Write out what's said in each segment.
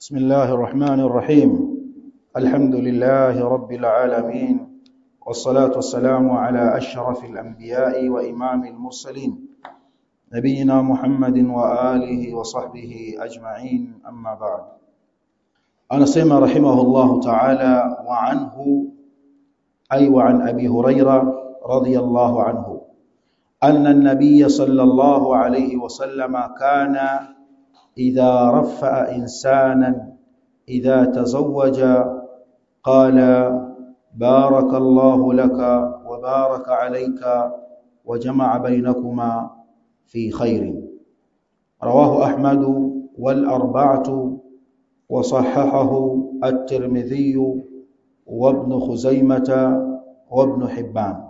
بسم الله الرحمن الرحيم الحمد لله رب العالمين والصلاة والسلام على أشرف الأنبياء وإمام المرسلين نبينا محمد وآله وصحبه أجمعين أما بعد أنا سيما رحمه الله تعالى وعنه أي وعن أبي هريرة رضي الله عنه أن النبي صلى الله عليه وسلم كان إذا رفع إنسانا إذا تزوج قال بارك الله لك وبارك عليك وجمع بينكما في خير رواه أحمد والأربعة وصححه الترمذي وابن خزيمة وابن حبان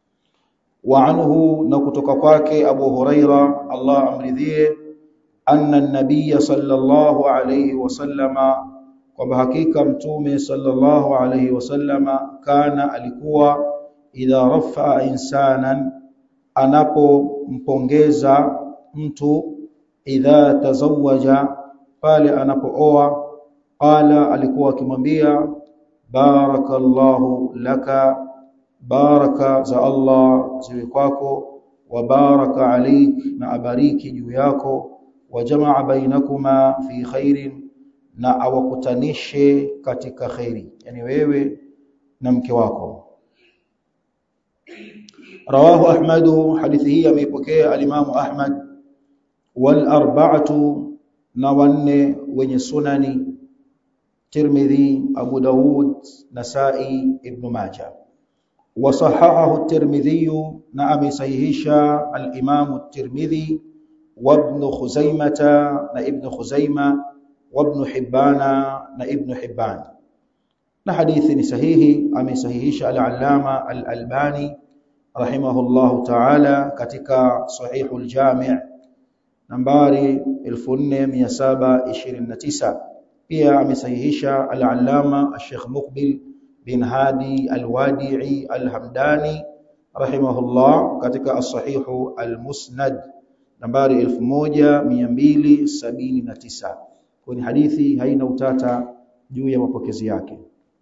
وعنه نكتك kwake Abu Huraira Allah amridhie anna an-nabiy sallallahu alayhi wasallama kwamba hakika mtume sallallahu alayhi wasallama kana alikuwa idha rafa insanan anapompongeza mtu idha tazawaja pale anapooa qala alikuwa akimwambia barakallahu laka baraka za Allah ziwe kwako wa baraka alik na abariki juu yako wa jamaa bainakuma fi khairin na awakutanishe katika khairi yani wewe na mke wako rawahu ahmad hadithi hii ameipokea alimamu ahmad wal arba'atu na wanne wenye sunani tirmidhi abu daud nasai ibn majah وصححه الترمذي نعم صحيحا الإمام الترمذي وابن خزيمة ابن خزيمة وابن حبان ابن حبان نحديث صحيح أم صحيح العلامة الألباني رحمه الله تعالى katika صحيح الجامع nambari 1729 pia amesahihisha al-allama al-sheikh Muqbil bin Hadi al-Wadi'i al-Hamdani rahimahullah katika as-sahihu al-Musnad nambari 1279 kwa ni hadithi haina utata juu ya mapokezi yake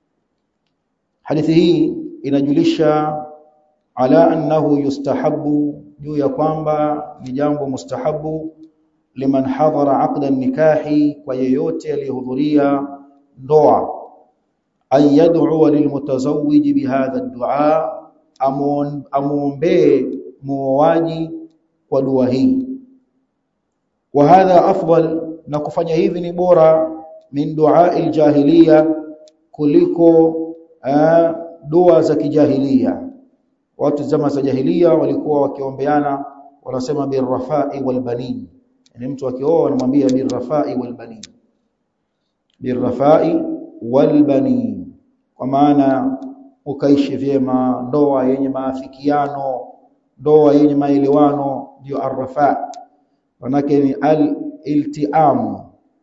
hadithi hii inajulisha ala annahu yustahabu juu ya kwamba ni jambo mustahabu liman hadhara aqda nikahi kwa yeyote aliyehudhuria ndoa an yad'u lilmutazawwij bihadha ad-du'a amuombe muoaji kwa dua hii wa hadha afdal na kufanya hivi ni bora min du'a al-jahiliya kuliko dua za kijahiliya watu zama za jahiliya walikuwa wakiombeana wanasema birrafai walbanin yani mtu akioa anamwambia birrafai walbanin birrafai walbanin kwa maana ukaishi vyema ndoa yenye maafikiano ndoa yenye maelewano ndio arrafa manake ni al-iltiam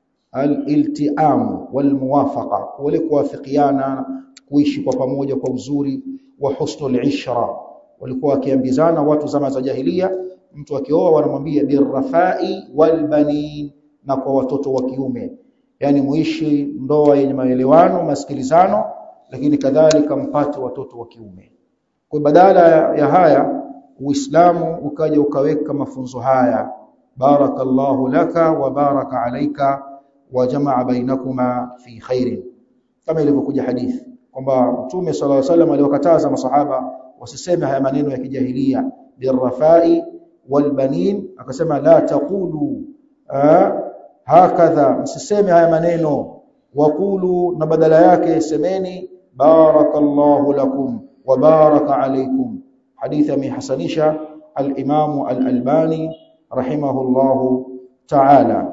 al-iltiam walmuwafaqa wale kuwafikiana kuishi kwa pamoja kwa uzuri wa husnul ishra walikuwa wakiambizana watu zama za jahiliya mtu akioa wanamwambia birrafai walbanin na kwa watoto wa kiume yani muishi ndoa yenye maelewano masikilizano lakini kadhalika mpate watoto wa kiume kwa badala ya haya uislamu ukaja ukaweka mafunzo haya barakallahu laka wa baraka alaika wa jamaa bainakuma fi khairin kama ilivyokuja hadithi kwamba mtume sallallahu alaihi wasallam aliwakataza masahaba wasiseme haya maneno ya kijahilia birrafai walbanin akasema la taqulu hakadha msiseme haya maneno waqulu na badala yake semeni barakallahu lakum wa baraka alaykum hadithi amehasanisha al-Imam al-Albani rahimahullahu ta'ala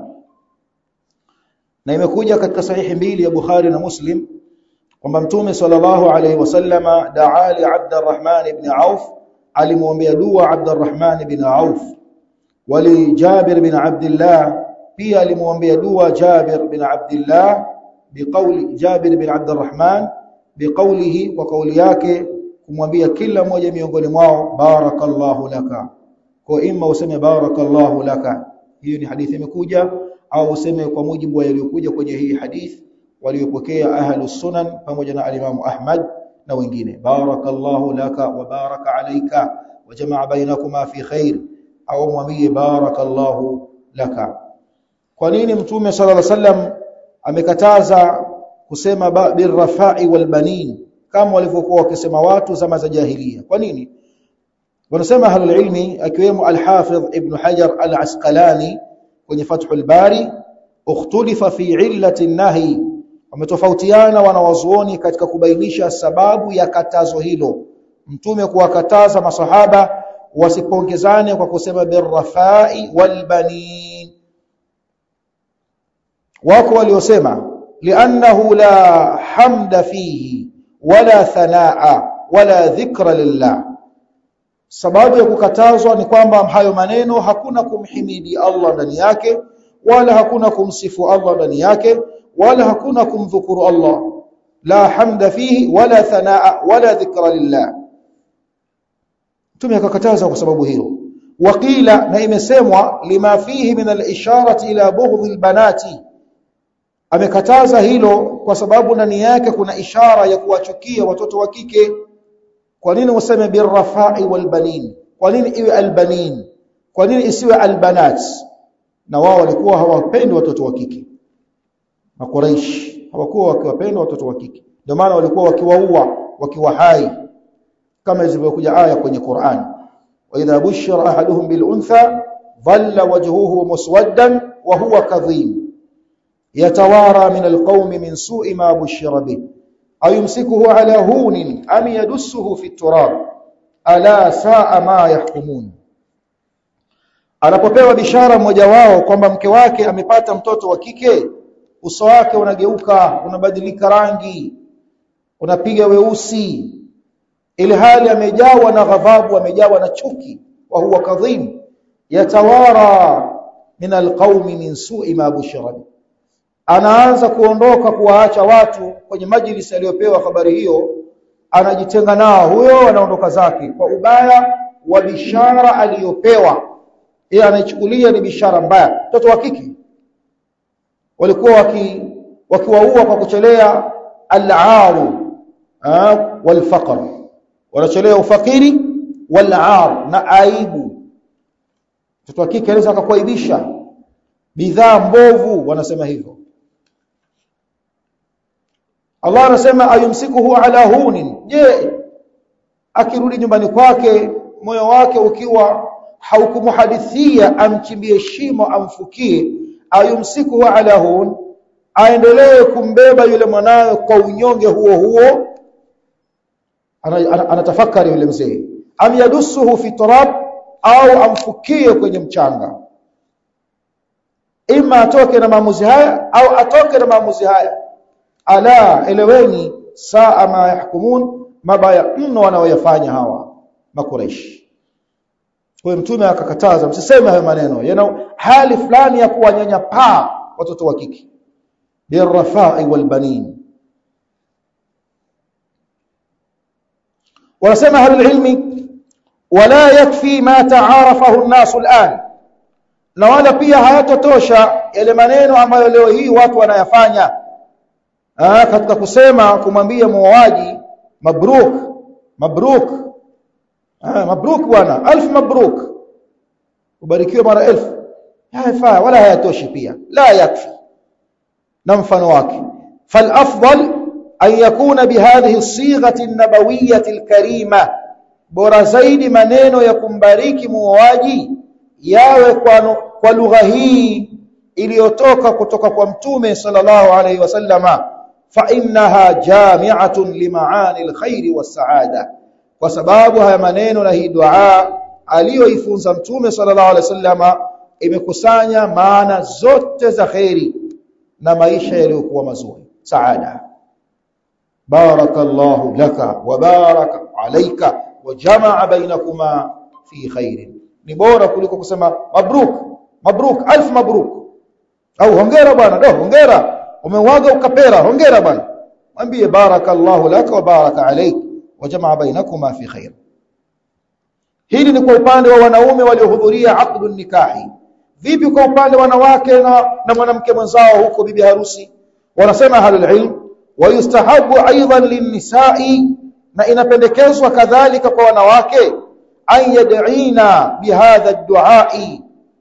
na imekuja katika sahihi mbili ya Bukhari na Muslim kwamba mtume sallallahu alayhi wasallama daa li Abdurrahman ibn Auf alimwombea dua Abdurrahman ibn Auf wali Jabir bin Abdullah pia alimwombea dua Jabir bin Abdullah biqauli Jabir bin Abdurrahman biqaulihi kwa kauli yake kumwambia kila mmoja miongoni mwao barakallahu laka kwa imma useme barakallahu laka hiyo ni hadithi imekuja au useme kwa mujibu wa yaliyokuja kwenye hii hadith waliopokea ahlus sunan pamoja na alimamu Ahmad na wengine barakallahu laka wa baraka alayka wa jamaa bainakuma fi khair au mwambie barakallahu laka kwa nini mtume sallallahu alaihi wasallam amekataza kusema birrafai walbanin kama walivyokuwa wakisema watu zama za jahiliya kwa nini wanasema ahlul ilmi akiwemo al-Hafidh Ibn Hajar al-Asqalani kwenye Fathul Bari ukhtulifa fi illati nahi wametofautiana wanawazuoni katika kubainisha sababu ya katazo hilo mtume kuwakataza masahaba wasipongezane kwa kusema birrafai walbanin wako waliosema li'annahu la hamda fihi wala thanaa wala dhikra lillah sababu ya kukatazwa ni kwamba hayo maneno hakuna kumhimidi Allah ndani yake wala hakuna kumsifu Allah ndani yake wala hakuna kumdhukuru Allah la hamda fihi wala thanaa wala dhikra lillah Mtume akakataza kwa sababu hilo waqila na imesemwa lima fihi min al-isharati ila bughdhi al-banati amekataza hilo kwa sababu ndani yake kuna ishara ya kuwachukia watoto wa kike kwa nini useme birrafai walbanin kwa nini iwe albanin kwa nini isiwe albanat na wao walikuwa hawapendi watoto wa kike makuraish hawakuwa wakiwapenda watoto wa kike ndio maana walikuwa wakiwaua wakiwa hai kama ilivyokuja aya kwenye Qur'an wa idha bushira ahaduhum bil untha dhalla wajhuhu muswaddan wa huwa kadhim yatawara min alqawmi min su'i ma bushira bih ayumsikuhu ala hunin am yadussuhu fi turab ala saa ma yahkumun anapopewa bishara mmoja wao kwamba mke wake amepata mtoto wa kike uso wake unageuka unabadilika rangi unapiga weusi ili hali amejawa na ghadhabu amejawa na chuki wa huwa kadhim yatawara min alqaumi min su'i ma bushira anaanza kuondoka kuwaacha watu kwenye majlisi aliyopewa habari hiyo anajitenga nao huyo anaondoka zake kwa ubaya wa bishara aliyopewa yeye anaichukulia ni bishara mbaya mtoto wa kike walikuwa waki wakiwaua kwa kuchelea al-aaru wal-faqr wanachelea ufakiri wal-aar na aibu mtoto wa kike anaweza akakuaibisha bidhaa mbovu wanasema hivyo Allah anasema ayumsikuhu ala hunin je akirudi nyumbani kwake moyo wake ukiwa haukumuhadithia amchimbie shimo amfukie ayumsikuhu ala hun aendelee kumbeba yule mwanawe kwa unyonge huo huo anatafakari yule mzee am yadussuhu fi turab au amfukie kwenye mchanga ima atoke na maamuzi haya au atoke na maamuzi haya ala eleweni saa ma yahkumun mabaya mno wanaoyafanya hawa makureishi kwa mtume akakataza msiseme hayo maneno yana hali fulani ya kuwanyanyapaa watoto wa kike birrafai walbanin wanasema ahlul ilmi wala yakfi ma taarafahu an-nas al-an na wala pia hayatotosha yale maneno ambayo leo hii watu wanayafanya ah katika kusema kumwambia muoaji mabruk mabruk ah mabruk bwana alf mabruk ubarikiwe mara elfu hayafaa wala hayatoshi pia la yakfi na mfano wake fal afdal an yakuna bihadhihi as-sighati an-nabawiyyah al-karima bora zaidi maneno ya kumbariki muoaji yawe kwa, kwa lugha hii iliyotoka kutoka kwa mtume sallallahu alaihi wasallama fa innaha jami'atun limaani alkhairi wassaada kwa sababu haya maneno na hii dua aliyoifunza mtume sallallahu alaihi wasallama imekusanya maana zote za khairi na maisha yaliyokuwa mazuri saada barakallahu laka wa baraka alayka wa jamaa bainakuma fi khairin ni bora kuliko kusema mabruk mabruk alf mabruk au hongera bwana do hongera umeuaga ukapera hongera bwana mwambie barakallahu laka wa baraka alayk wa jamaa bainakuma fi khair hili ni kwa upande wa wanaume waliohudhuria aqdu nikahi vipi kwa upande wanawake na, na mwanamke mwenzao huko bibi harusi wanasema ahlul ilm wayustahabu aidan linnisa'i na inapendekezwa kadhalika kwa wanawake an yad'ina bihadha ad-du'a'i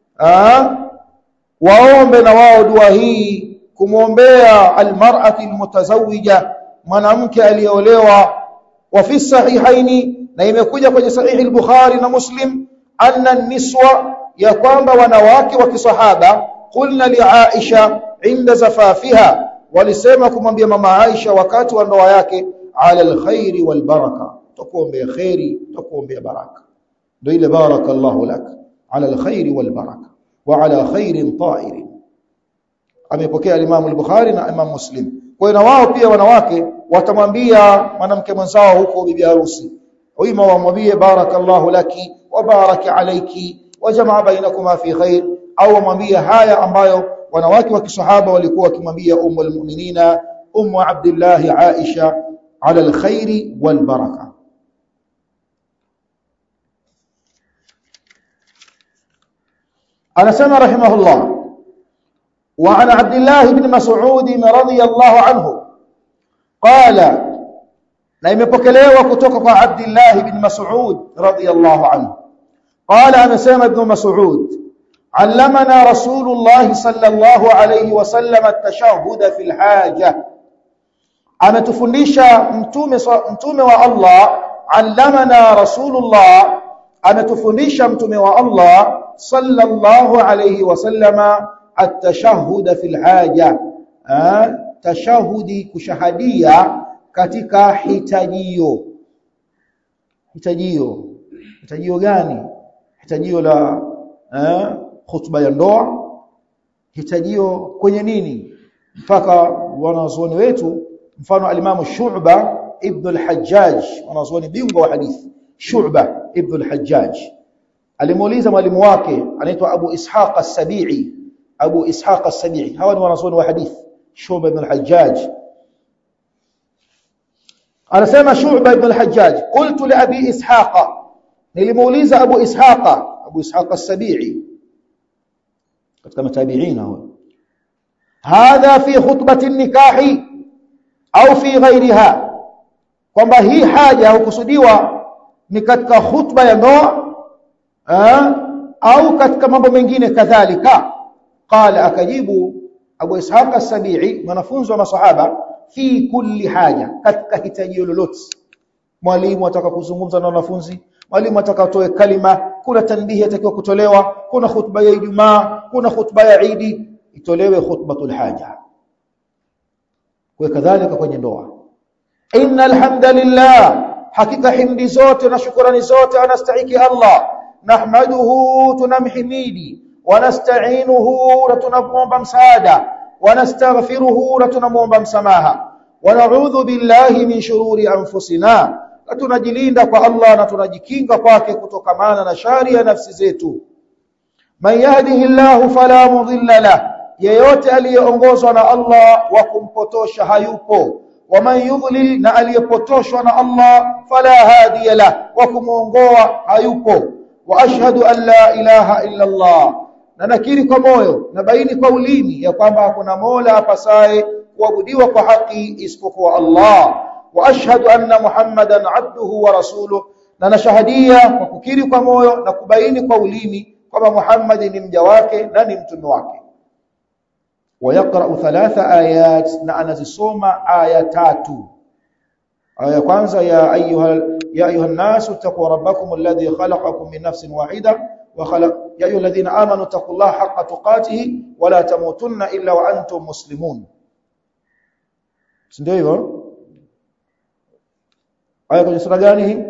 waombe na wao dua hii kumwombea almar'ati almutazawwija mwanamke aliyeolewa wa fi sahihaini na imekuja kwenye sahihi al-bukhari na muslim anna niswa ya kwamba wanawake wa kisahaba qulna li aisha inda zafafiha walisema kumwambia mama Aisha wakati wa ndoa yake ala alkhairi walbaraka tukuombea khairi tukuombea baraka ndio ile barakallahu lak ala alkhairi walbaraka wa ala khairin ta'irin amepokea Imam al-Bukhari na Imam Muslim kwa hiyo na wao pia wanawake watamwambia mwanamke mwenzao huko bibi harusi wima wamwambie barakallahu laki wa baraka alayki wa jamaa bainakuma fi khair au wamwambie haya ambayo wanawake wa kisahaba walikuwa wakimwambia ummu almu'minina ummu abdullah aisha ala alkhairi walbaraka anasema rahimahullah وعن عبد الله بن مسعود رضي الله عنه قال na imepokelewa kutoka kwa Abdullah ibn Mas'ud radiyallahu anhu qala amesema ibn Mas'ud allamana rasulullah sallallahu alayhi wasallam at-tashahhud fi al-haja ametufundisha mtume mtume wa Allah allamana rasulullah ametufundisha mtume wa Allah sallallahu alayhi wasallam at-tashahhud fi al-haja tashahudi kushahadia katika hitajio hitajio hitajio gani hitajio la eh, khutba ya ndoa hitajio kwenye nini mpaka wanazuoni wetu mfano alimamu Shu'ba ibn al-Hajjaj wanazuoni bingwa wa hadithi Shu'ba ibn al-Hajjaj alimuuliza mwalimu wake anaitwa Abu Ishaq as-Sabi'i Abu Ishaq as-Sabi'i hawa ni wanazuoni wa hadithi Shu'ba ibn al-Hajjaj anasema Shu'ba ibn al-Hajjaj qultu li Abi Ishaq nilimuuliza Abu Ishaq Abu Ishaq as-Sabi'i katika matabiina huyo hadha fi khutbati nikahi au fi ghairiha kwamba hii haja hukusudiwa ni katika khutba ya ndoa au katika mambo mengine kadhalika qala akajibu Abu Ishaq as-Sabi'i mwanafunzi wa masahaba fi kulli haja katika hitajio lolote mwalimu ataka kuzungumza na wanafunzi mwalimu atakatoe kalima kuna tanbihi atakiwa kutolewa kuna khutba ya Ijumaa kuna khutba ya Idi itolewe khutbatul haja kwa kadhalika kwenye ndoa innal hamdalillah hakika himdi zote na shukrani zote anastahiki Allah nahmaduhu tunamhimidi wanasta'inuhu na tunamwomba msaada wanastaghfiruhu na tunamwomba msamaha wanaudhu billahi min shururi anfusina na tunajilinda kwa Allah na tunajikinga kwake kutokamana na shari ya nafsi zetu man yahdihillahu fala mudilla la yeyote aliyeongozwa na Allah wa kumpotosha hayupo waman yudlil na aliyepotoshwa na Allah fala hadiya la wa kumuongoa hayupo wa ashhadu an la ilaha illa Allah na nakiri kwa moyo na baini kwa ulimi ya kwamba hakuna mola apasaye kuabudiwa kwa haki isipokuwa Allah wa ashhadu anna muhammadan abduhu wa rasuluhu na nashahadia kwa kukiri kwa moyo na kubaini kwa ulimi kwamba Muhammad ni mja wake na ni mtume wake ويقرأ ثلاث آيات na anazisoma aya tatu aya kwanza ya ayuha ya ayuha الناس اتقوا ربكم الذي خلقكم من نفس واحده وخلق يا ايها الذين امنوا اتقوا الله حق تقاته ولا تموتن الا وانتم مسلمون ndio hivyo aya kwenye sura gani hii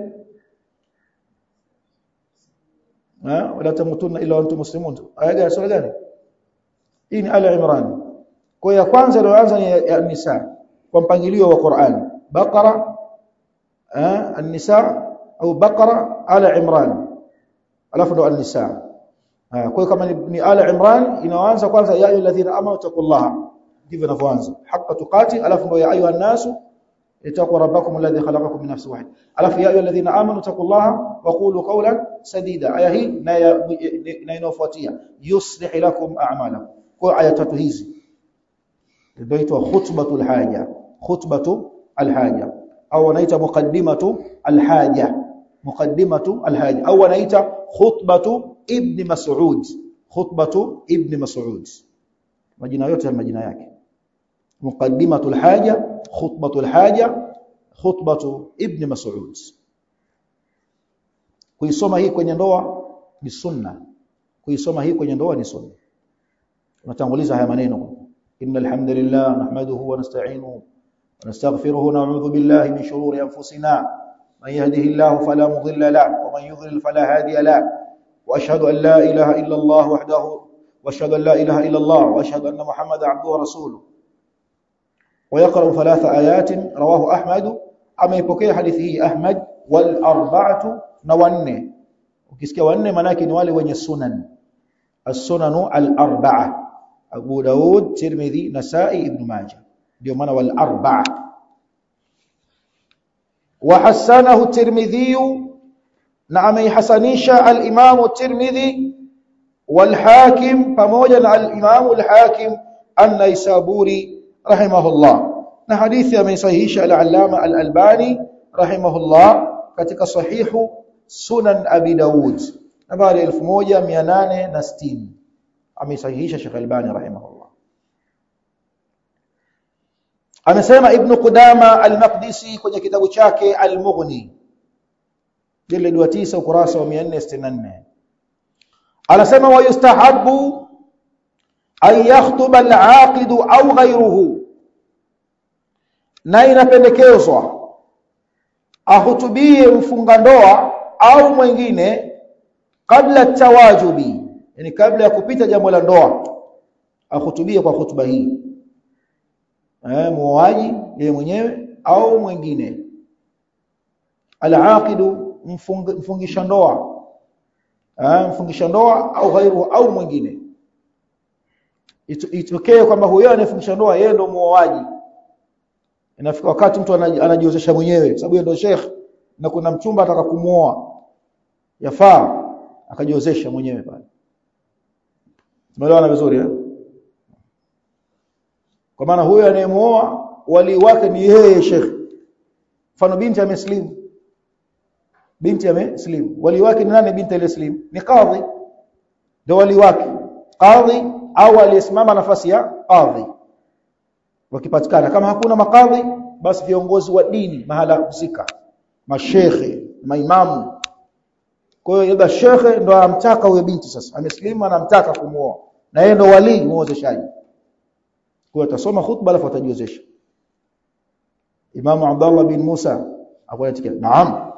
ha wala tamutunna illa wa antum muslimun aya gani sura gani hii ni ala imran kwa ya kwanza iliyoanza ni ya nisa kwa mpangilio wa Qur'an baqara eh an-nisa au baqara ala imran alafu ndo an-nisa kwa hiyo kama ni ala imran inaanza kwanza ya ayyuhalladhina amanu taqullaha ndivyo inavyoanza haqqa tuqati alafu ndo ya ayuha nasu اتقوا ربكم الذي خلقكم من نفس واحد alafu ya ayyuhalladhina amanu taqullaha wa qulu qawlan sadida aya hii na inayofuatia yuslih lakum a'malakum kwa aya tatu hizi inaitwa khutbatul haja khutbatu alhaja au wanaita muqaddimatu alhaja muqaddimatu alhaja au wanaita khutbatu ibn mas'ud khutbatu ibn mas'ud majina yote ya majina yake muqaddimatu alhaja khutbatu alhaja khutbatu ibn mas'ud kuisoma hii kwenye ndoa ni sunna kuisoma hii kwenye ndoa ni sunna unatanguliza haya maneno innal hamdalillah nahmaduhu wa nasta'inuhu wa nastaghfiruhu wa na'udhu billahi min shururi anfusina man yahdihillahu fala mudilla lahu wa man yudlil fala hadiya lahu wa ashhadu an la ilaha illa Allah wahdahu wa ashhadu an la ilaha illa Allah wa ashhadu anna Muhammadan 'abduhu wa rasuluhu ويقرأ ثلاث آيات رواه أحمد أما يبكي حديثه أحمد والأربعة نوانه ukisikia wanne manake ni wale wenye sunan as-sunanu al-arba'a Abu Daud, Tirmidhi, Nasa'i, Ibn Majah ndio maana wal arba'a wa hasanahu Tirmidhi na ameihasanisha al-Imam Tirmidhi wal Hakim pamoja na al-Imam al-Hakim an-Naisaburi rahimahullah na hadithi ameisahihisha al-Allama al-Albani rahimahullah katika sahihu Sunan Abi Daud nambari 1860 ameisahihisha Sheikh Albani rahimahullah amesema Ibn Qudama al-Maqdisi kwenye kitabu chake Al-Mughni jilid wa 9 ukurasa wa 464 anasema wa yustahabbu an yakhtuba al-aqid au ghayruhu na inapendekezwa ahutubie mfunga ndoa au mwingine kabla tawajubi yani kabla ya kupita jambo la ndoa ahutubie kwa hutuba hii eh muoaji yeye mwenyewe au mwingine al-aqidu mfungisha ndoa eh mfungisha ndoa au ghairu au mwingine itokee kwamba huyo anayefungisha ndoa yeye ndo muoaji inafika wakati mtu anajiozesha mwenyewe sababu yeye ndo sheikh na kuna mchumba ataka kumuoa yafaa akajiozesha mwenyewe pale tumeelewana vizuri eh kwa maana huyo anayemuoa wali wake ni yeye sheikh mfano binti ameslimu binti ameslimu wali wake ni nani binti aliyeslimu ni kadhi ndio wali wake kadhi au aliyesimama nafasi ya kadhi wakipatikana kama hakuna makadhi basi viongozi wa dini mahala husika mashekhe maimamu kwa hiyo labda shekhe ndo amtaka huyo binti sasa ameslimu anamtaka kumuoa na yeye ndo wali muozeshaji kwa atasoma khutba alafu atajiozesha Imam Abdullah bin Musa akwatikia naam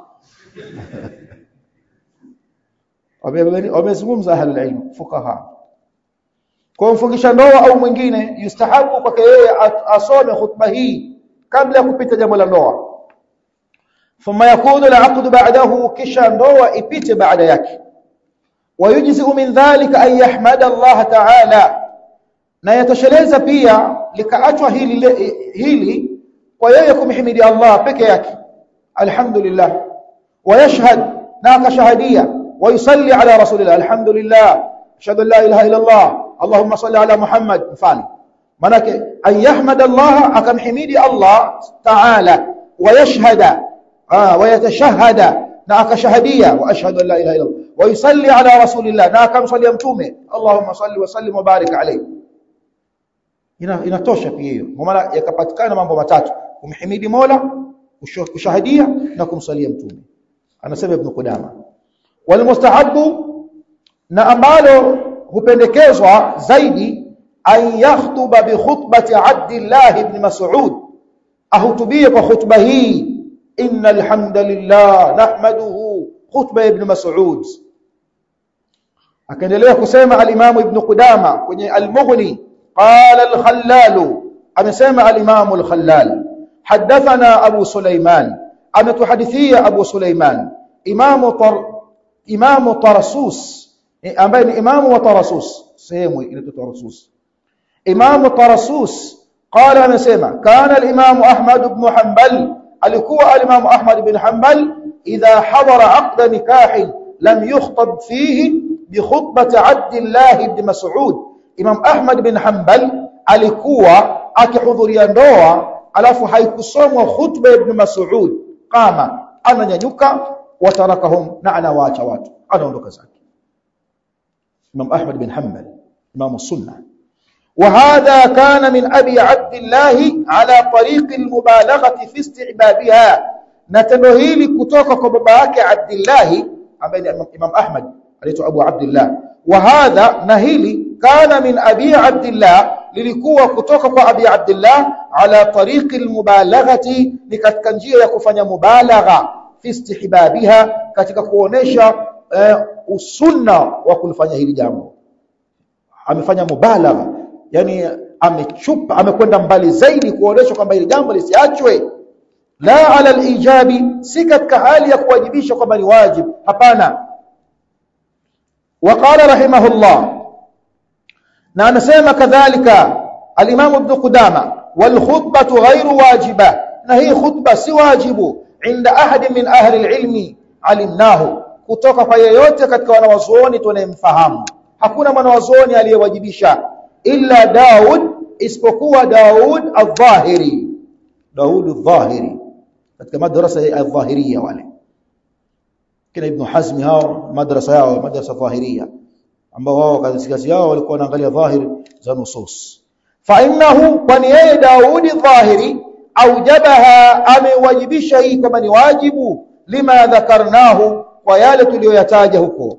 wamezungumza ahlul ilm fuqaha kwa mfungisha ndoa au mwingine yustahabu kwake yeye asome khutba hii kabla ya kupita jambo la ndoa thumma yakunu al-aqd ba'dahu kisha ndoa ipite baada yake wayujzi min dhalika an yahmada Allah ta'ala na yatosheleza pia likaachwa hili hili kwa yeye kumhimidi Allah peke yake alhamdulillah wayashhad na akashahadia ويصلي على رسول الله الحمد لله اشهد ان لا اله الا الله اللهم صل على محمد mfano manake an yahmad Allah akamhimidi Allah ta'ala wayashhada wayatashahada na akashahadia wa ashhadu an la ilaha illa Allah ويصلي على رسول الله na akamsalia mtume Allahumma salli wa sallim wa barik alayhi ina inatosha pia hiyo kwa maana yakapatikana mambo matatu kumhimidi Mola kushahadia na kumsalia mtume anasema ibn Qudama walmustahabu na ambalo hupendekezwa zaidi an yakhtuba bi khutbati Abdullah ibn Mas'ud ahutubie kwa khutba hii innal hamdalillah nahmaduhu khutba ibn Mas'ud akaendelea kusema al-Imam ibn Qudama kwenye al-Mughni qala al-Khallal amesema al-Imam al-Khallal hadathana Abu Sulaiman ametuhadithia Abu Sulaiman Imam tar Imam Tarasus ambaye ni imamu wa Tarasus sehemu inaitwa Tarasus Imam Tarasus قال amesema kana al-imam Ahmad ibn Hanbal alikuwa al-imam Ahmad ibn Hanbal idha hadara aqd nikah lam yukhtab fihi bi khutbati Abdullah ibn Mas'ud Imam Ahmad ibn Hanbal alikuwa akihudhuria ndoa alafu haikusomwa khutba ibn Mas'ud kama ananyanyuka watarakahum na anawaacha watu anaondoka zake Imam Ahmad bin Hanbal Imam Sunnah وهذا كان من أبي عبد الله على طريق المبالغة في استعبابها نتنو hili kutoka kwa baba yake Abdullah ambaye ni Imam Ahmad anaitwa Abu Abdullah وهذا na hili kana min Abi Abdullah lilikuwa kutoka kwa Abi Abdullah ala tariqi almubalaghati ni katika njia ya kufanya mubalagha fi istihbabiha katika kuonesha uh, usunna wa kulifanya hili jambo amefanya mubalagha yani amechupa amekwenda mbali zaidi kuonesha kwamba hili jambo lisiachwe la ala alijabi si katika hali ya kuwajibisha kwamba ni wajib hapana وقال رحمه الله na anasema kadhalika al-Imam Ibn Qudama wal khutbatu ghairu wajiba na hii khutba si wajibu inda ahadi min ahli al-ilmi alimnahu kutoka kwa yeyote katika wanawazuoni tunayemfahamu hakuna mwanawazuoni aliyewajibisha illa Daud isipokuwa Daud al-Dhahiri Daud al-Dhahiri katika madrasa ya al-Dhahiriya wale kina Ibn Hazm hao madrasa yao madrasa dhahiriya ambao wao kazi yao walikuwa wanaangalia dhahir za nusus fa innahu kwani yeye Daudi dhahiri aujabaha amewajibisha hii kama ni wajibu lima dhakarnahu kwa yale tuliyoyataja huko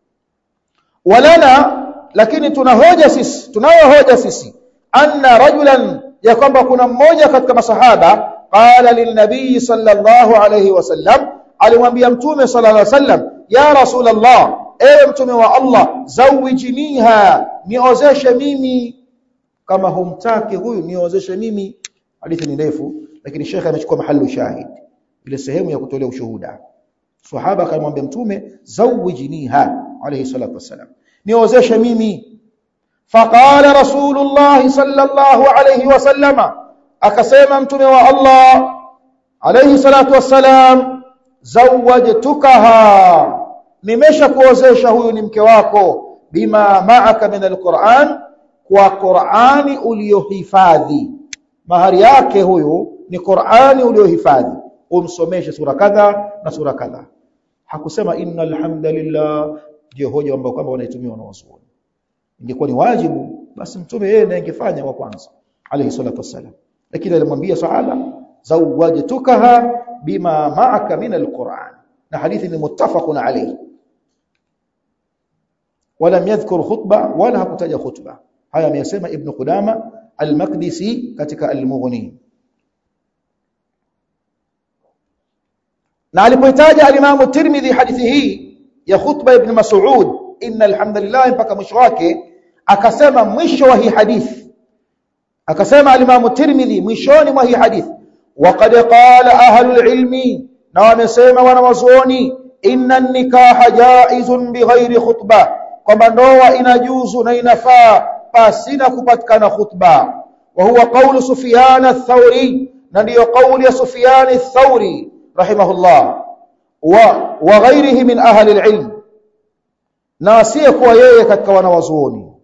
walana lakini tuna hoja sisi tunayo hoja sisi anna rajulan ya kwamba kuna mmoja katika masahaba qala lilnabii sallallahu alayhi wasallam alimwambia mtume sallallahu alayhi wasallam ya rasulullah ewe mtume wa Allah zawijiniha niozeshe mimi kama humtaki huyu niozeshe mimi hadithi ni ndefu lakini shekhe amechukua mahali shahid ile sehemu ya kutolea ushuhuda sahaba akamwambia mtume zawijiniha alayhi salatu wasalam niozeshe mimi faqala rasulullah sallallahu alayhi wasallama akasema mtume wa Allah alayhi salatu wassalam zawajtukaha nimeshakuozesha huyu ni mke wako bima ma'aka min alquran kwa qurani uliyohifadhi mahari yake huyu ni qurani uliyohifadhi umsomeshe sura kadha na sura kadha hakusema innal hamdalillah ndio hoja ambayo kwamba wanaitumia wanawazuoni ingekuwa ni wajibu basi mtume yeye ndiye angefanya wa kwanza alayhi salatu wassalam lakini alimwambia sahaba zawajtukaha bima ma'aka min alquran na hadithi ni muttafaqun alayhi ولم يذكر خطبه ولا hakutaja khutba haya ameyasema ibn Qudama al-Maqdisi katika al-Mughni na alipoitaja al-Imam Tirmidhi hadithi hii ya khutba ibn Mas'ud inna alhamdulillah mpaka mwisho wake akasema mwisho wa hii hadithi akasema al-Imam Tirmidhi mwishoni mwa hii hadithi waqad qala ahlul ilmi na wamesema wanawazuoni inna an-nikaha jaizun bighairi khutbah kwamba ndoa inajuzu na inafaa pasina kupatikana khutba wa huwa qawlu Sufyan ath-Thawri na ndiyo kauli ya Sufyan ath-Thawri rahimahullah wa wa ghairihi min ahli al-ilm na asiyekuwa yeye katika wanawazuoni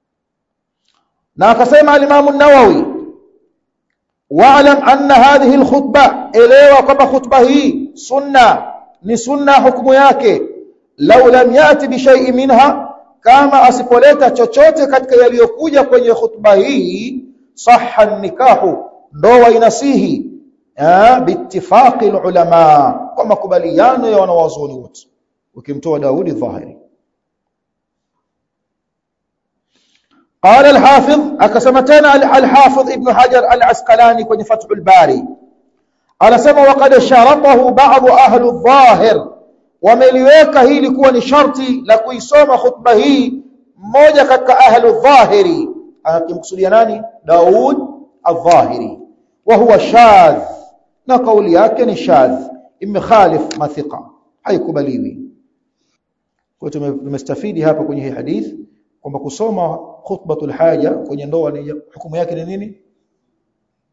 na akasema al-Imam an-Nawawi wa'lam anna hadhihi al-khutba elewa kwamba khutba hii sunna ni sunna hukumu yake law lam yati bi shay'in minha kama asipoleta chochote katika yaliyokuja kwenye khutba hii sahha nikahu ndoa inasihi biittifaqi ulama kwa makubaliano ya wanawazuoni wote ukimtoa Daudi dhahiri قال الحافظ akasema tena al-Hafiz Ibn Hajar al-Asqalani kwenye Fathul Bari anasema waqad sharatahu ba'd ahli adh-dhahir wameliweka hili kuwa ni sharti la kuisoma khutba hii mmoja katika ahli adh-dhahiri akimkusudia nani Daud adh-dhahiri wa huwa shadh na kauli yake ni shadh imekhalif mathiqa haikubaliwi kwa tumestafidi hapa kwenye hii hadithi kwamba kusoma khutbatul haja kwenye ndoa ni hukumu yake ni nini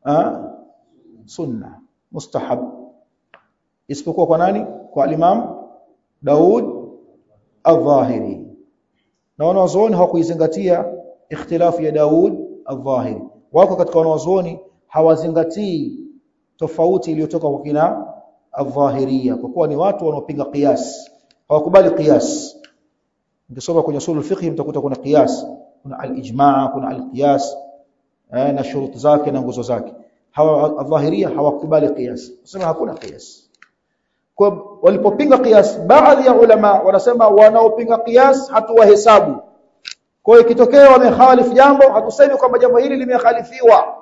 ah sunna mustahab isipokuwa kwa nani kwa al-Imam Daud al-Dhahiri na wanawazuoni hawakuizingatia ikhtilafu ya Daud al-Dhahiri wako katika wanawazuoni hawazingatii tofauti iliyotoka kwa kina al-Dhahiriya kwa kuwa ni watu wanaopinga qiyas hawakubali qiyas ukisoma kwenye usul al-fiqh mtakuta kuna qiyas kuna al-ijma' kuna al-qiyas na shuruti zake na nguzo zake hawa al-Dhahiriya hawakubali qiyas wasema hakuna qiyas kwa walipopinga qiyas baadhi ya ulama wanasema wanaopinga qiyas hatuwahesabu kwa hiyo ikitokea wamehalifu jambo hatusemi kwamba jambo hili limekhalifiwa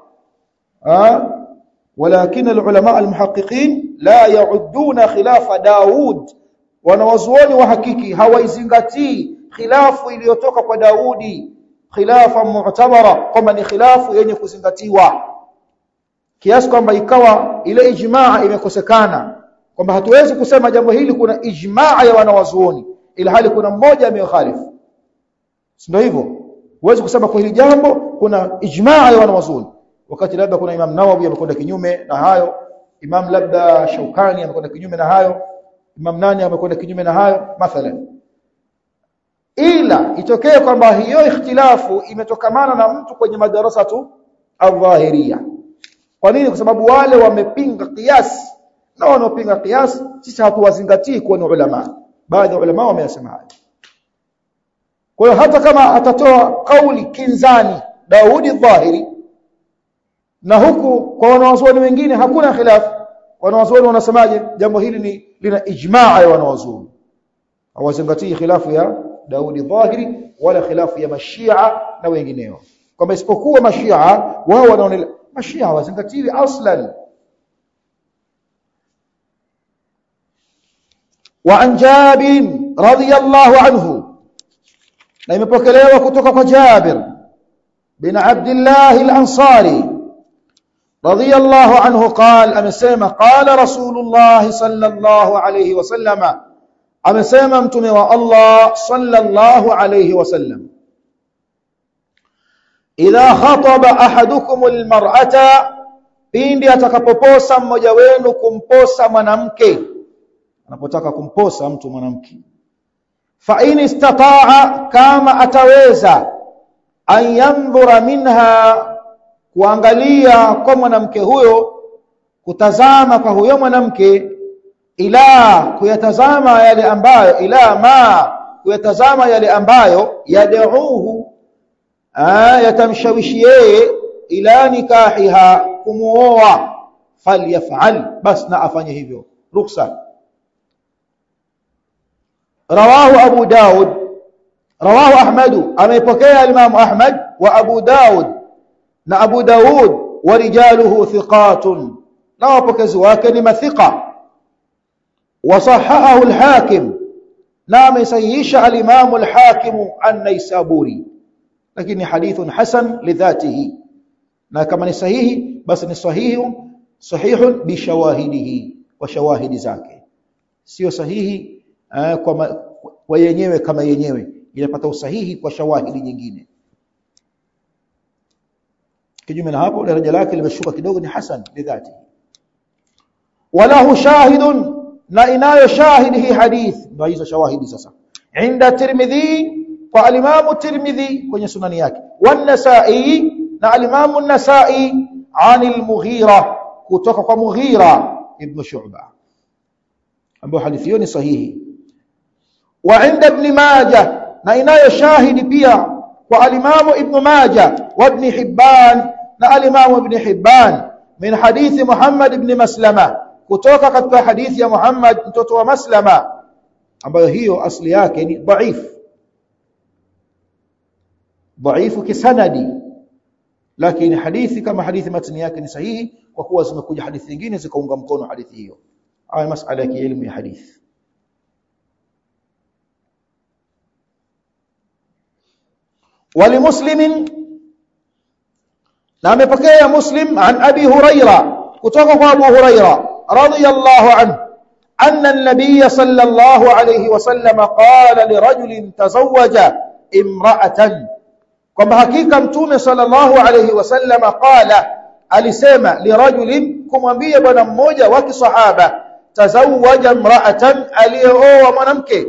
ولكن العلماء المحققين لا يعدون خلاف داود wanawazuoni wa hakiki hawaizingatii khilafu iliyotoka kwa Daudi khilafa mu'tabara kwamba ni khilafu yenye kuzingatiwa kiasi kwamba ikawa ile ijmaa imekosekana kwamba hatuwezi kusema jambo hili kuna ijmaa ya wanawazuoni ila hali kuna mmoja amekhalifu ndio hivyo huwezi kusema kwa hili jambo kuna ijmaa ya wanawazuoni wakati labda kuna Imam Nawawi amekwenda kinyume na hayo Imam labda Shaukani amekwenda kinyume na hayo Imam nani amekwenda kinyume na hayo mathalan ila itokee kwamba hiyo ikhtilafu imetokamana na mtu kwenye madarasa tu al-dhahiriya kwa nini kwa sababu wale wamepinga qiyas na wanaopinga qiyas sisi hatuwazingatii kuwa ni ulama baadhi ya ulama wameyasema hayo kwa hiyo hata kama atatoa kauli kinzani Daudi dhahiri na huku kwa wanawazuoni wengine hakuna khilafu wanawazuoni wanasemaje jambo hili ni lina ijmaa ya wanawazuoni hawazingatii khilafu ya Daudi dhahiri wala khilafu ya mashia na wengineo kwamba isipokuwa mashia wao wanaona mashia hawazingatiwi aslan وعن جابر رضي الله عنه na imepokelewa kutoka kwa Jabir bin Abdullah al-Ansari رضي الله عنه قال امسما قال رسول الله صلى الله عليه وسلم امسما متومه والله صلى الله عليه وسلم اذا خطب احدكم المراه pindi atakapoposa mmoja wenu kumposa mwanamke anapotaka kumposa mtu mwanamke fa in istataa kama ataweza an yandhura minha kuangalia kwa mwanamke huyo kutazama kwa huyo mwanamke ila kuyatazama yale ambayo ila ma kuyatazama yale ambayo yad'uhu yatamshawishi yeye ila nikahiha kumuoa falyaf'al bas na afanye hivyo ruksa rawahu abu daud rawahu ahmad ameipokea al-imam ahmad wa abu daud na Abu Daud wa rijaluhu thiqatun na wapokezi wake ni mathiqa wasahahahu al-Hakim na amesahihisha al-Imam al-Hakim an-Naisaburi lakini hadithun hasan lidhatihi na kama ni sahihi basi ni sahihi sahihun bi shawahidihi wa shawahidi zake sio sahihi uh, kwa, kwa yenyewe kama yenyewe inapata usahihi kwa shawahidi nyingine kinyume na hapo daraja lake limeshuka kidogo ni hasan lidhati walahu shahidun na inayo shahidi hii hadith ndio hizo shawahidi sasa inda tirmidhi kwa alimamu tirmidhi kwenye sunani yake wan-nasa'i na alimamu an-nasa'i anil mughira kutoka kwa mughira ibn shu'ba ambayo hadithi hiyo ni sahihi wa inda ibn majah na inayo shahidi pia kwa alimamu ibn majah wa ibn hibban na alimamu ibn hibban min hadithi muhammad ibn maslama kutoka katika hadithi ya muhammad mtoto wa maslama ambayo hiyo asli yake ni dhaif dhaifu kisanadi lakini hadithi kama hadithi matni yake ni sahihi kwa kuwa zimekuja hadithi nyingine zikaunga mkono hadithi hiyo haya masala ya elimu ya hadithi ولمسلم na amepokea muslim an abi huraira kutoka kwa abu huraira radiyallahu anhu anna an-nabiy sallallahu alayhi wasallam qala lirajulin tazawwaja imra'atan kwamba hakika mtume sallallahu alayhi wasallam qala alisema lirajulin kumwambia bwana mmoja wa kisahaba tazawaja mra'atan aliyeoa mwanamke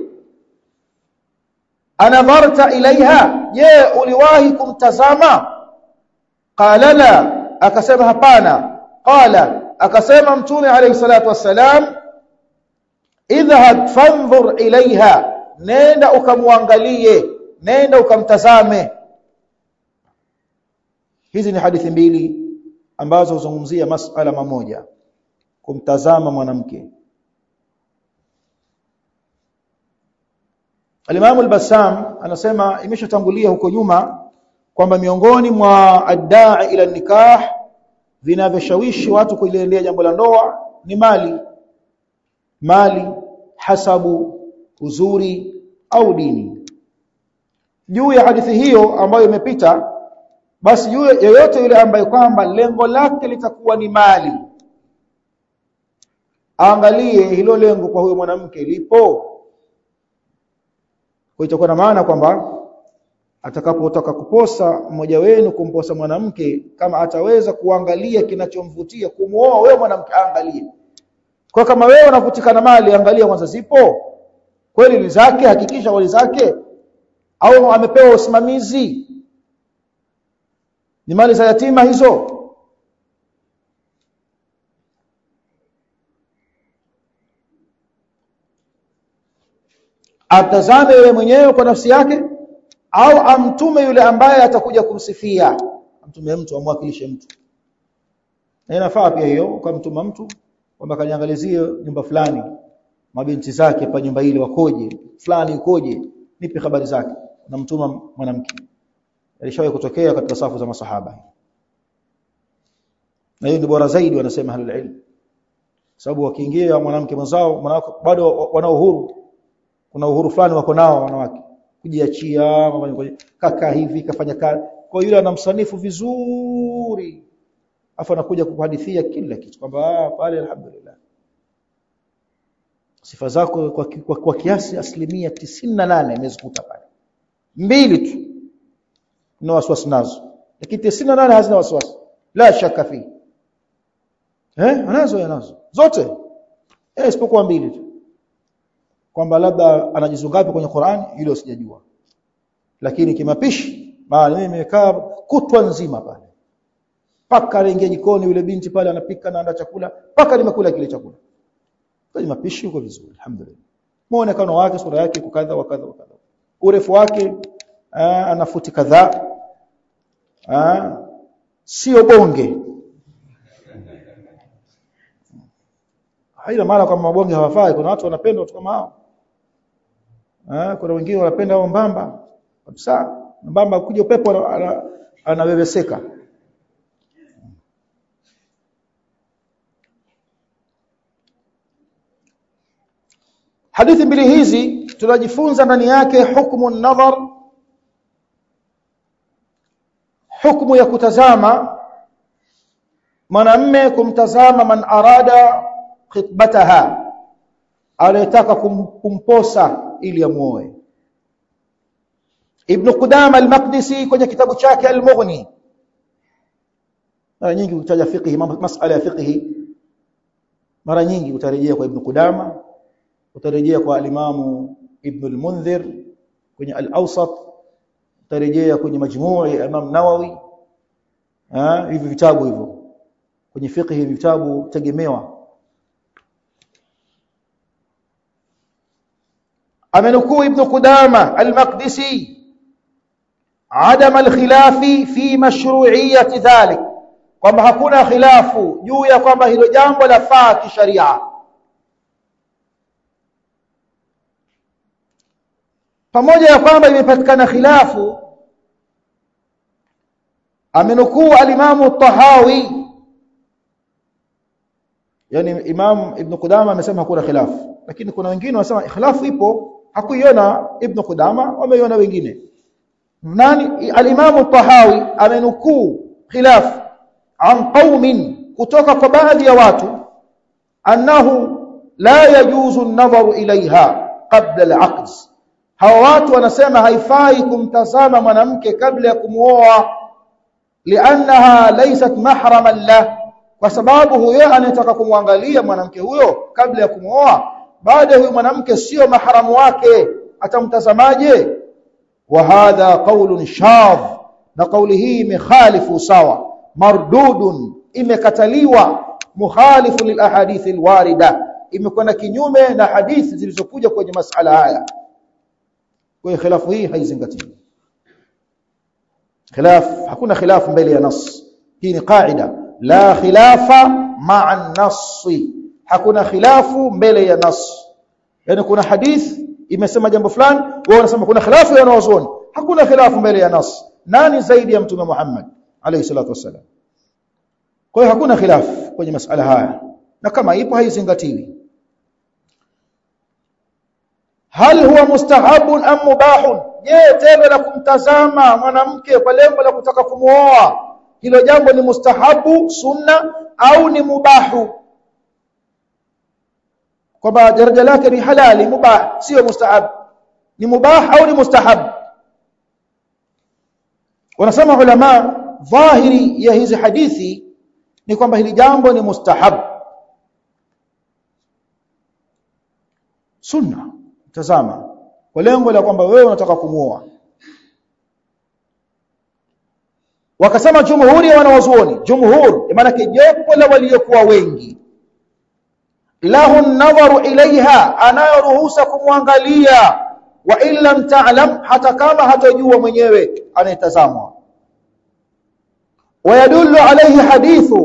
anadharta ilaiha je uliwahi kumtazama qala la akasema hapana qala akasema mtume alayhi salatu wassalam idhhab fanzur ilaiha nenda ukamwangalie nenda ukamtazame hizi ni hadithi mbili ambazo huzungumzia masala mamoja kumtazama mwanamke Al-Imam al-Bassam anasema imeshatangulia huko nyuma kwamba miongoni mwa adda'i ila nikah vinavyoshawishi watu kuliendea jambo la ndoa ni mali mali hasabu uzuri au dini juu ya hadithi hiyo ambayo imepita basi yule yeyote yule ambaye kwamba lengo lake litakuwa ni mali angalie hilo lengo kwa huyo mwanamke lipo kwa itakuwa na maana kwamba atakapotaka kuposa mmoja wenu kumposa mwanamke kama ataweza kuangalia kinachomvutia kumuoa wewe mwanamke angalie kwa kama wewe unavutika na mali angalia kwanza zipo kweli ni zake hakikisha wali zake au amepewa usimamizi ni mali za yatima hizo atazame yeye mwenyewe kwa nafsi yake au amtume yule ambaye atakuja kumsifia amtume mtu amwakilishe mtu na inafaa pia hiyo ukamtuma mtu kwamba kaniangalizie nyumba fulani mabinti zake pa nyumba ile wakoje fulani ukoje nipe habari zake namtuma mwanamke alishawahi kutokea katika safu za masahaba na hiyo ni bora zaidi wanasema ahlul ilm sababu wakiingia mwanamke mwenzao mwanamke bado wana uhuru kuna uhuru fulani wako nao wanawake kujiachia kaka hivi kafanya kazi kwa yule anamsanifu vizuri afu anakuja kukuhadithia kila kitu kwamba pale alhamdulillah sifa zako kwa, kwa, kwa kiasi asilimia tisini na nane imezikuta pale mbili tu na wasiwasi nazo lakini tisini na nane hazina wasiwasi la shaka fi eh anazo yanazo zote eh isipokuwa mbili tu kwamba labda anajizungapi kwenye Qur'an hilo sijajua lakini kimapishi maana mimi nimekaa kutwa nzima pale paka anaingia jikoni yule binti pale anapika na anda chakula paka nimekula kile chakula kwa mapishi uko vizuri alhamdulillah muonekano wake sura yake kukadha wakadha wakadha urefu wake ana futi kadhaa sio bonge haina maana kwamba mabonge hawafai kuna watu wanapenda watu kama hao eh kuna wengine wanapenda hao mbamba kabisa mbamba kuja upepo anabebeseka hadithi mbili hizi tunajifunza ndani yake hukumu nadhar hukumu ya kutazama mwanamme kumtazama man arada khitbataha anayetaka kum, kumposa ili amuoe Ibn Qudama al-Maqdisi kwenye kitabu chake al-Mughni mara nyingi utaja fiqh masala ya fiqh mara nyingi utarejea kwa Ibn Qudama utarejea kwa al-Imam Ibn al-Munzir kwenye al-Awsat utarejea kwenye majmuu ya Imam Nawawi ah hivi vitabu hivyo kwenye fiqh hivi vitabu tegemewa amenukuu ibn Qudama al-Maqdisi adam al-khilafi fi mashru'iyyati dhalik kwamba hakuna khilafu juu ya kwamba hilo jambo la faa kisharia pamoja ya kwamba imepatikana khilafu amenukuu al-Imam tahawi yani Imam Ibn Qudama amesema hakuna khilafu lakini kuna wengine wanasema khilafu ipo hakuiona Ibn Qudama wameiona wengine nani al-Imam tahawi amenukuu khilaf an qaumin kutoka kwa baadhi ya watu annahu la yajuzu an-nadharu ilaiha qabla al-aqd hawa watu wanasema haifai kumtazama mwanamke kabla ya kumuoa li'annaha laysat mahraman lah kwa sababu huyo anayetaka kumwangalia mwanamke huyo kabla ya kumwoa baada huyo mwanamke sio mahramu wake atamtazamaje wa hadha qaulun shadh na kauli hii imekhalifu sawa mardudun imekataliwa mukhalifu lil ahadith alwarida imekwenda kinyume na hadithi zilizokuja kwenye masala haya kwa hiyo khilafu hii haizingatiwi khilaf hakuna khilaf mbele ya nas hii ni qaida la khilafa ma'a nas hakuna khilafu mbele ya nas yani kuna hadith imesema jambo fulani wao wanasema kuna khilafu ya wanazuoni hakuna khilafu mbele ya nas nani zaidi ya mtume Muhammad alayhi salatu wasallam kwa hiyo hakuna khilafu kwenye masala haya na kama ipo haizingatiwi hal huwa mustahabun am mubahun je tendo la kumtazama mwanamke kwa lengo la kutaka kumuoa hilo jambo ni mustahabu sunna au ni mubahu kwamba daraja lake ni halali mubah sio mustahab ni mubah au ni mustahab wanasema ulama dhahiri ya hizi hadithi ni kwamba hili jambo ni mustahab sunna tazama kwa lengo la kwamba wewe unataka kumuoa wakasema jumhuri ya wanawazuoni jumhur maana jopo la waliokuwa wengi lahu nadharu ilaiha anayoruhusa kumwangalia wa in lam ta'lam hata kama hatojua mwenyewe anayetazamwa ويدل عليه حديث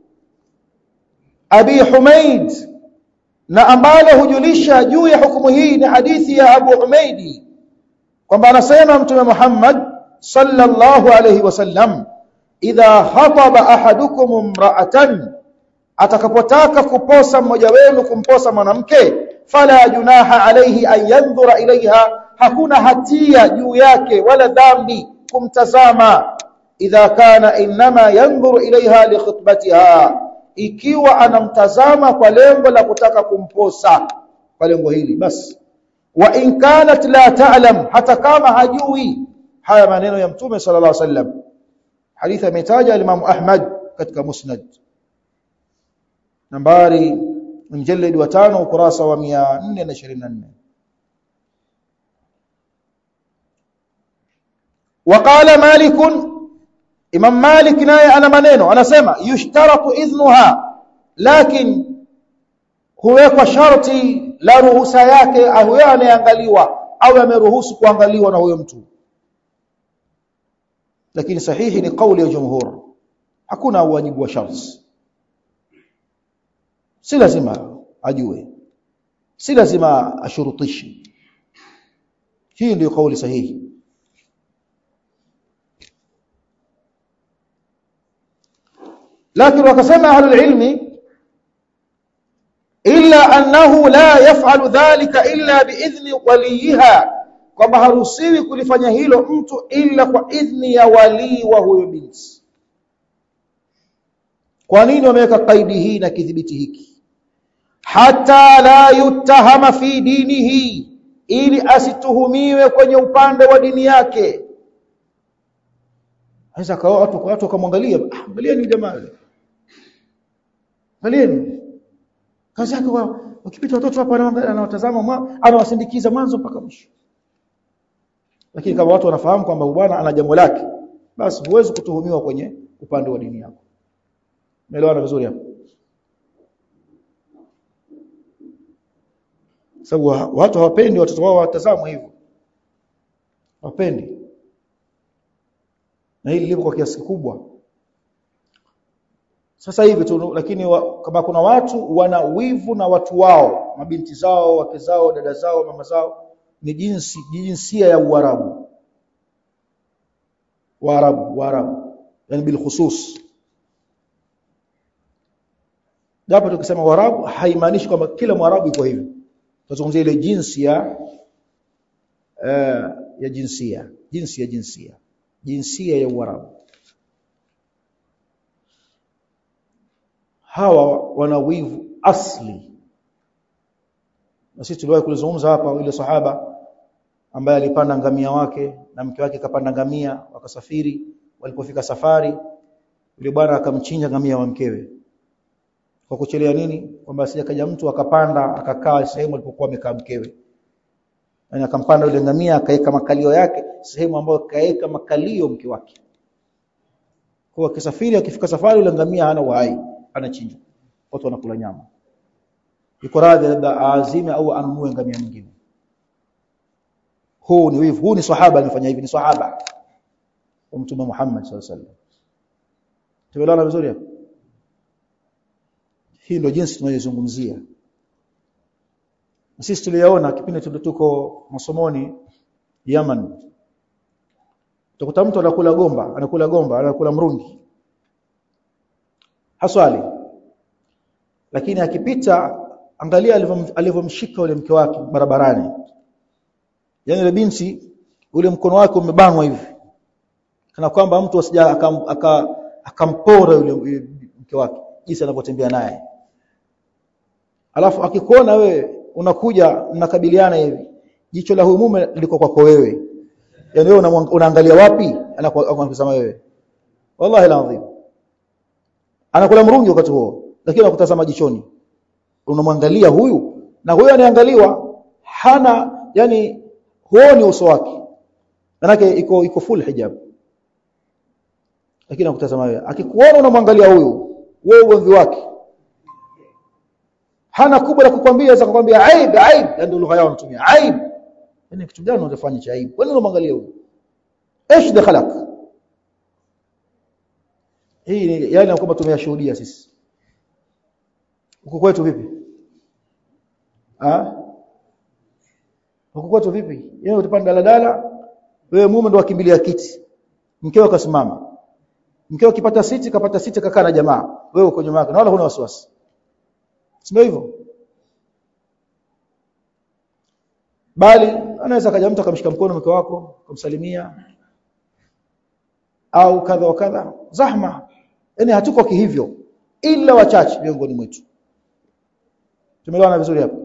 أبي حميد na ambalo hujulisha juu ya hukumu hii ni hadithi ya Abu Humaidi kwamba anasema mtume Muhammad sallallahu alayhi wasallam idha khataba ahadukum imra'atan atakapotaka kuposa mmoja wenu kumposa mwanamke fala junaha alayhi an yanzura ilayha hakuna hatia juu yake wala dhambi kumtazama idha kana inma yanzuru ilayha li khutbatiha ikiwa anamtazama kwa lengo la kutaka kumposa kwa lengo hili basi wa in kanat la ta'lam hata kama hajui haya maneno ya mtume sallallahu alaihi wasallam hadithi ametaja Imam Ahmad katika Musnad nambari mjallid wa 5 ukurasa wa 424 وقال مالك Imam Malik naye ana maneno anasema yushtaratu idhnuha lakin huwekwa sharti la ruhusa yake huyo anayeangaliwa au ameruhusu kuangaliwa na huyo mtu lakini sahihi ni kauli ya jumhur hakuna wajibu wa sharti si lazima ajue si lazima ashurutishe hii ndio kauli sahihi لكن وكسمع أهل العلم إلا أنه لا يفعل ذلك إلا بإذن وليها kwamba haruhusiwi kulifanya hilo mtu ila kwa idhni ya walii wa huyo binti kwa nini wameweka kaidi hii na kidhibiti hiki hata la yutahama fi dinihi ili asituhumiwe kwenye upande wa dini yake Sasa kwa watu watu wakamwangalia, ah, angalieni jamaa yule. Angalieni. Kazi yake wakipita watoto hapa anawatazama anawasindikiza mwanzo mpaka mwisho. Lakini kama watu wanafahamu kwamba bwana ana jambo lake, basi huwezi kutuhumiwa kwenye upande wa dini yako. Umeelewana vizuri hapo? Sababu watu hawapendi watoto wao watazamwe hivyo. Hawapendi na hili lipo kwa kiasi kikubwa sasa hivi tu lakini wa, kama kuna watu wana wivu na watu wao mabinti zao wake zao dada zao mama zao ni jinsi jinsia ya uarabu waarabu waarabu yani bil khusus japo tukisema waarabu haimaanishi kwamba kila mwarabu iko hivyo tunazungumzia ile jinsi ya uh, ya jinsia jinsi ya jinsia jinsia ya Uarabu. Hawa wana wivu asli. Na sisi tuliwahi kulizungumza hapa ile sahaba ambaye alipanda ngamia wake na mke wake kapanda ngamia wakasafiri walipofika safari yule bwana akamchinja ngamia wa mkewe kwa kuchelea nini kwamba asije kaja mtu akapanda akakaa sehemu alipokuwa amekaa mkewe yani akampanda yule ngamia akaweka makalio yake sehemu ambayo kaeka makalio mke wake kwa akisafiri akifika safari yule ngamia hana uhai anachinjwa watu wanakula nyama yuko radhi labda aazime au anunue ngamia mwingine huu ni wivu huu ni sahaba alifanya hivi ni sahaba wa mtume Muhammad sallallahu alaihi wasallam tumeelewana vizuri hapo hii ndio jinsi tunayozungumzia sisi tuliyaona kipindi tuko masomoni Yaman utakuta mtu anakula gomba anakula gomba anakula mrungi haswali lakini akipita angalia alivyomshika yule mke wake barabarani yani ile binti ule mkono wake umebanwa hivi kana kwamba mtu asija akampora aka, yule mke wake jinsi anavyotembea naye alafu akikuona wewe unakuja mnakabiliana hivi jicho la huyu mume liko kwako wewe yani wewe unaangalia wapi anakutazama wewe wallahi alazim anakula mrungi wakati huo lakini anakutazama jichoni unamwangalia huyu na huyu aniangaliwa hana yani huoni uso wake manake iko iko full hijab lakini anakutazama wewe akikuona unamwangalia huyu wewe ugomvi wake hana kubwa la kukwambia za kukwambia aib aib ndio lugha yao wanatumia aib yani kitu gani unafanya cha aib wewe unamwangalia huyu ايش دخلك hii ni yale kwamba tumeyashuhudia sisi huko kwetu vipi ah huko kwetu vipi yeye utapanda daladala wewe mume ndo akimbilia kiti mkeo akasimama mkeo akipata siti kapata siti kakaa na jamaa wewe uko nyuma yake na wala huna wasiwasi sio hivyo bali anaweza kaja mtu akamshika mkono mke wako kumsalimia au kadha wa kadha zahma yani hatuko kihivyo ila wachache miongoni mwetu tumeelewana vizuri hapo